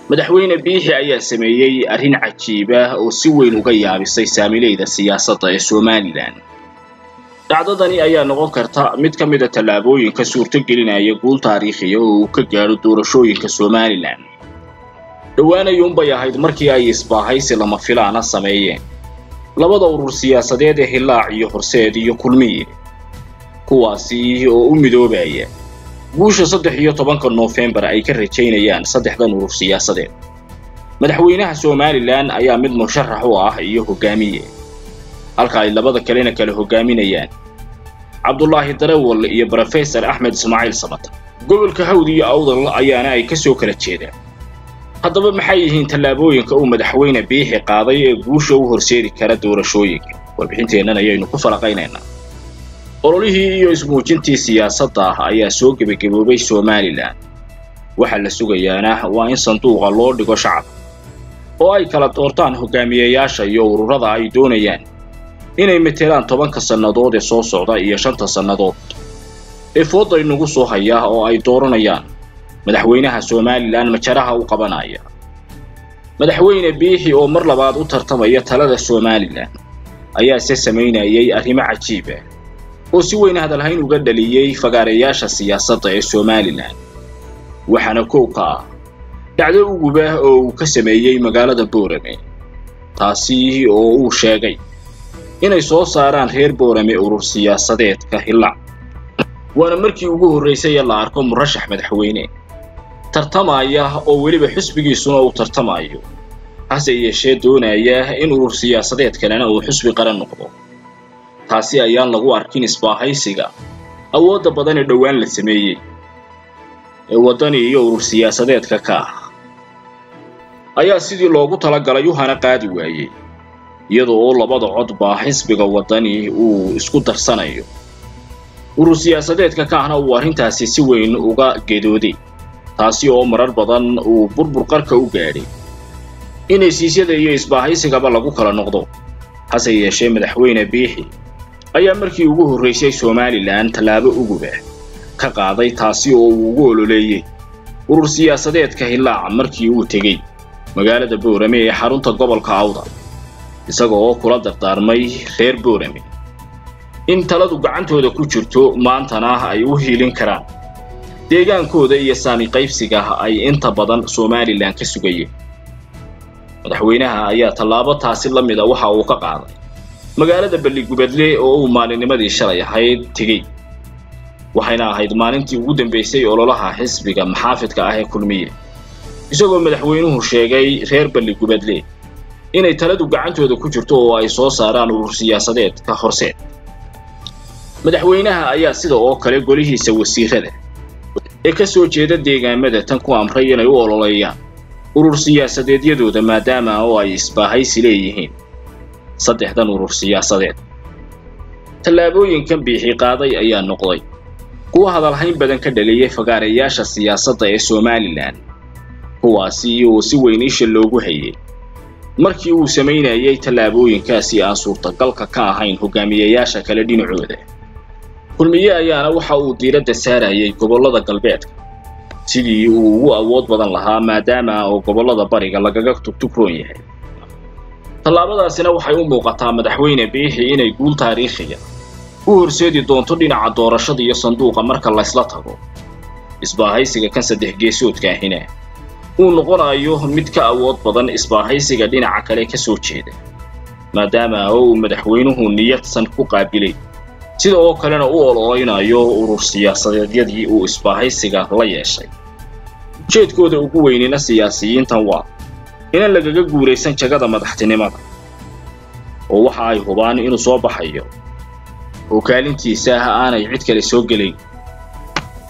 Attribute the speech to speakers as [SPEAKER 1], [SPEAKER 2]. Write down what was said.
[SPEAKER 1] madaxweyne biixi ayaa sameeyey arrin cajiib ah oo si weyn uga yaabisay saamileyda siyaasadda ee somalilan dhacdadani ayaa noqon karta mid ka mid a tallaabooyinka suurtogelinaya guul taariikhiya oo uu ka gaadho doorashooyinka somalilan dhowaanayuunbay ahayd markii ay isbaahaysi lama filaana sameeyeen labada urur siyaasadeed ee hillaac iyo horseed iyo kulmiye kuwaasi oo u midoobaya guusha saddex iyo tobanka noofembar ay ka rajaynayaan saddexdan urur siyaasadeed madaxweynaha somalilan ayaa mid musharax u ah iyo hogaamiye halka ay labada kalena kala hogaaminayaan cabdulaahi darawal iyo brofesor axmed ismaaciil samata gobolka hawd iyo awdal ayaana ay ka soo kala jeedaan haddaba maxay yihiin tallaabooyinka uu madaxweyne biixi qaaday ee guusha u horseedi kara doorashooyinka warbixinteennan ayaynu ku falaqaynaynaa ololihii iyo ismuujintii siyaasadda ah ayaa soo gebagaboobay somalilan waxaa la sugayaana waa in sanduuqa loo dhigo shacabka oo ay kala doortaan hogaamiyeyaasha iyo ururada ay doonayaan inay metelaan tobanka sannadood ee soo socda iyo shanta sannadood ee fooda inagu soo haya oo ay dooranayaan madaxweynaha somalilan majaraha u qabanaya madaxweyne biixi oo mar labaad u tartamaya talada somalilan ayaa se samaynayay arrimo cajiib ah oo si weyn hadalhayn uga dhaliyey fagaareyaasha siyaasadda ee somalilan waxaana kow ka ah dhacdo ugubah oo uu ka sameeyey magaalada boorame taasi oo uu sheegay inay soo saaraan reer boorame urur siyaasadeedka hillac waana markii ugu horraysay ee la arko murashax madaxweyne tartamaya oo weliba xusbigiisuna uu tartamayo hase yeeshee doonaya in urur siyaasadeed kalena uu xusbi qaran noqdo taasi ayaan lagu arkin isbaahaysiga awoodda badan ee dhowaan la sameeyey ee waddani iyo urur siyaasadeedka ka ah ayaa sidii loogu talagalay u hana qaadi waayey iyadoo oo labada codba xisbiga waddani uu isku darsanayo urur siyaasadeedka ka ahna uu arrintaasi si weyn uga gedooday taasi oo marar badan uu burbur qarka u gaadhay in hesiisyada iyo isbaahaysigaba lagu kala noqdo hase yeeshee madaxweyne biixi ayaa markii ugu horraysay somalilan tallaabo ugubah ka qaaday taasi oo uu ugu ololeeyey urur siyaasadeedka hillaaca markii uu tegey magaalada boorame ee xarunta gobolka awda isaga oo kula dardaarmay reer boorame in taladu gacantooda ku jirto maantana ay u hiilin karaan deegaankooda iyo saami qaybsiga ay inta badan somalilan ka sugayeen madaxweynaha ayaa tallaabo taasi la mida waxa uu ka qaaday magaalada balligubadle oo uu maalinnimadii shalay ahayd tegey waxayna ahayd maalintii ugu dambaysay ololaha xisbiga maxaafidka ah ee kulmiye isagoo madaxweynuhu sheegay reer balligubadle inay taladu gacantooda ku jirto oo ay soo saaraan urur siyaasadeedka horseed madaxweynaha ayaa sida oo kale golihiisa wasiirada ee ka soo jeeda deegaamada tan ku amray inay u ololeeyaan urur siyaasadeedyadooda maadaama oo ay isbaahaysi leeyihiin saddexdan urur siyaasadeed tallaabooyinkan biixi qaaday ayaa noqday kuwa hadalhayn badan ka dhaliyay fagaareyaasha siyaasadda ee somalilan kuwaasi oo si weyn isha loogu hayay markii uu samaynayay tallaabooyinkaasi aan suurtagalka ka ahayn hogaamiyeyaasha kale dhinacooda kulmiye ayaana waxa uu diiradda saarayay gobollada galbeedka sidii uu ugu awood badan lahaa maadaama oo gobollada bariga lagaga tugtugroon yahay tallaabadaasina waxay u muuqataa madaxweyne biixi inay guul taariikhiya u horseedi doonto dhinaca doorashada iyo sanduuqa marka laysla tago isbaahaysiga kan saddex geesoodka ahina uu noqonayo mid ka awood badan isbaahaysiga dhinaca kale ka soo jeeda maadaama oo uu madaxweynuhu niyadsan ku qaabilay sida oo kalena u ololeynayo urur siyaasadeedyadii uu isbaahaysiga la yeeshay ujeedkooda ugu weynina siyaasiyiintan waa inaan lagaga guulaysan jagada madaxtinimada oo waxa ay hubaan inuu soo baxayo oo kaalintiisa aanay cid kale soo gelayn